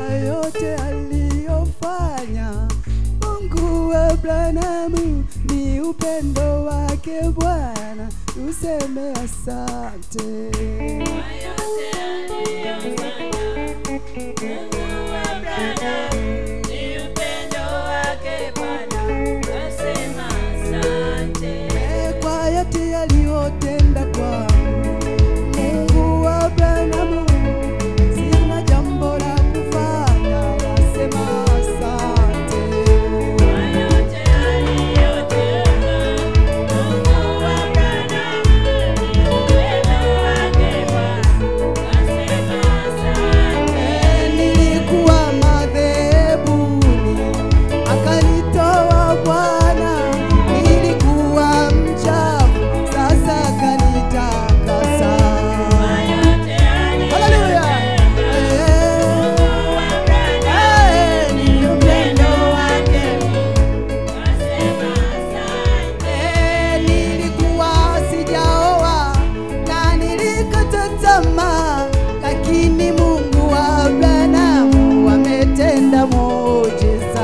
yote aliyofanya Mungu wa Abrahamu ni upendo wake Bwana, tuseme asante. Eh, Kwa yote aliyotenda kwangu Mungu wa Abrahamu, sina jambo la kufanya, nasema asante. Nilikuwa madhebuni, akanitoa Bwana. Nilikuwa mchafu, sasa akanitakasa. Haleluya! Eh, ni upendo wake. Eh, nilikuwa sijaoa na nilikata tamaa, lakini Mungu wa Abrahamu ametenda muujiza.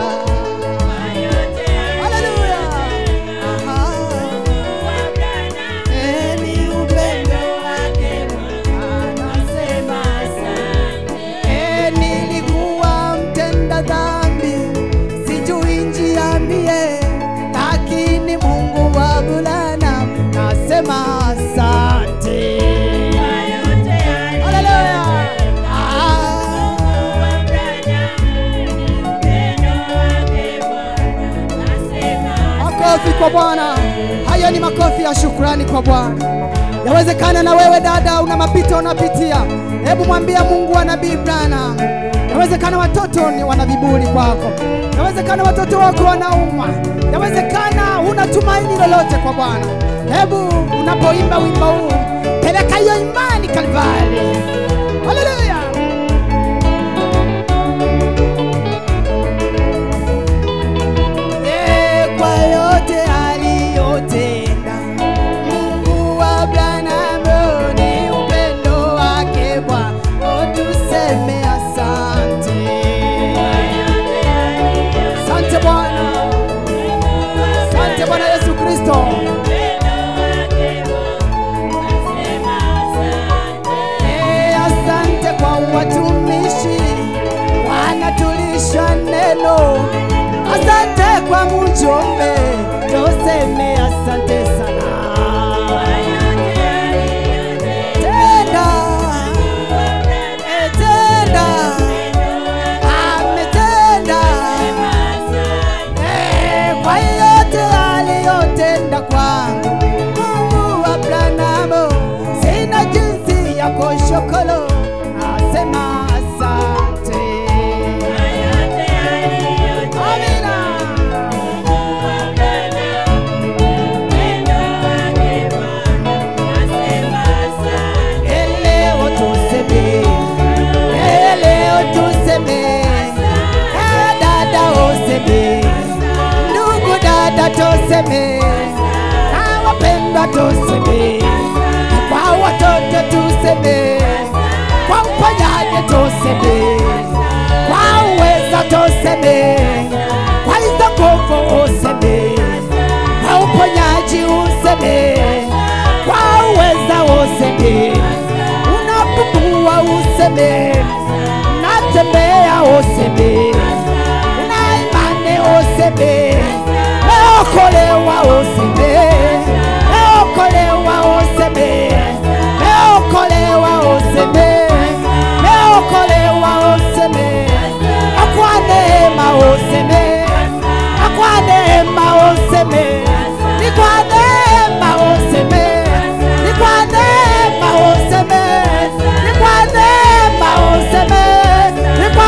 Haleluya! Aha. Eh, ni upendo wake anasema Eh, nilikuwa mtenda dhambi, sijui njia mie, lakini Mungu wa Abrahamu nasema asante. Haleluya! Ah. Makofi kwa Bwana. Hayo ni makofi ya shukrani kwa Bwana. Yawezekana na wewe dada una mapito unapitia, hebu mwambia Mungu wa nabii Branham. Yawezekana watoto ni wana viburi kwako, yawezekana watoto wako wanaumwa, yawezekana huna tumaini lolote kwa Bwana. Hebu unapoimba wimbo huu, peleka hiyo imani Kalvari. Haleluya! Eh, kwa yote aliyotenda Mungu wa Abrahamu ni upendo wake Bwana, oh, tuseme asante. Asante Bwana, asante Bwana Yesu Kristo. Eh, asante kwa watumishi wanatulisha neno. Asante kwa mjumbe, tuseme asante sana. Tenda, eh, tenda, ametenda. Eh, kwa yote aliyotenda kwangu Mungu wa Abrahamu, sina jinsi ya kushukuru, nasema asante. Amina. Eleo tuseme, eleo tuseme, eh, dada useme, ndugu dada tuseme, na wapendwa tuseme, kwa watoto tuseme, kwa uponyaji tuseme, kwa uweza tuseme, kwa hizo nguvu useme, kwa uponyaji useme, kwa uweza useme, unapumua useme, unatembea useme, una imani useme, meokolewa useme, meokolewa useme, meokolewa useme, meokolewa useme, kwa neema useme, kwa neema useme, ni kwa neema useme, ni kwa neema useme, ni kwa neema useme, ni kwa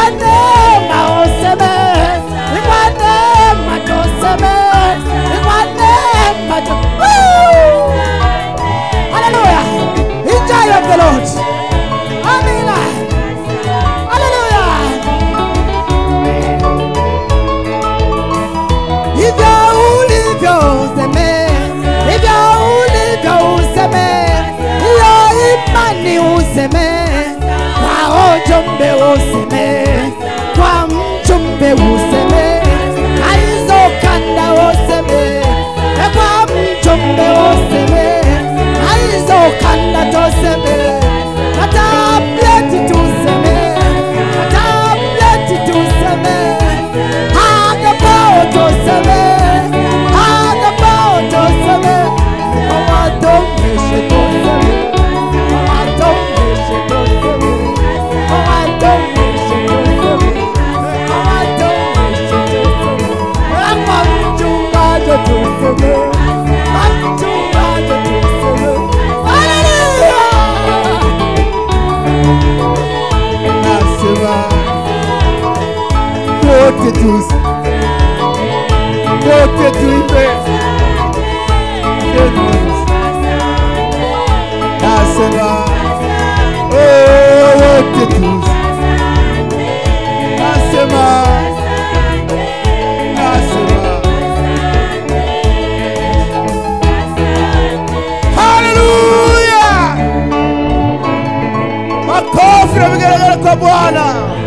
ujumbe useme aizo kanda useme ekwa mjumbe useme aizo kanda toseme matableti tuseme matableti tuseme agabao toseme agabao toseme owadongeshe toseme owadongeshe toseme owadongeshe toseme owadongeshe toseme amamchungajo toseme amchungajo toseme haleluya nasema wote tusi wote tuimbe nasema oh, wote tusi nasema nasema haleluya makofi na vigelegele kwa bwana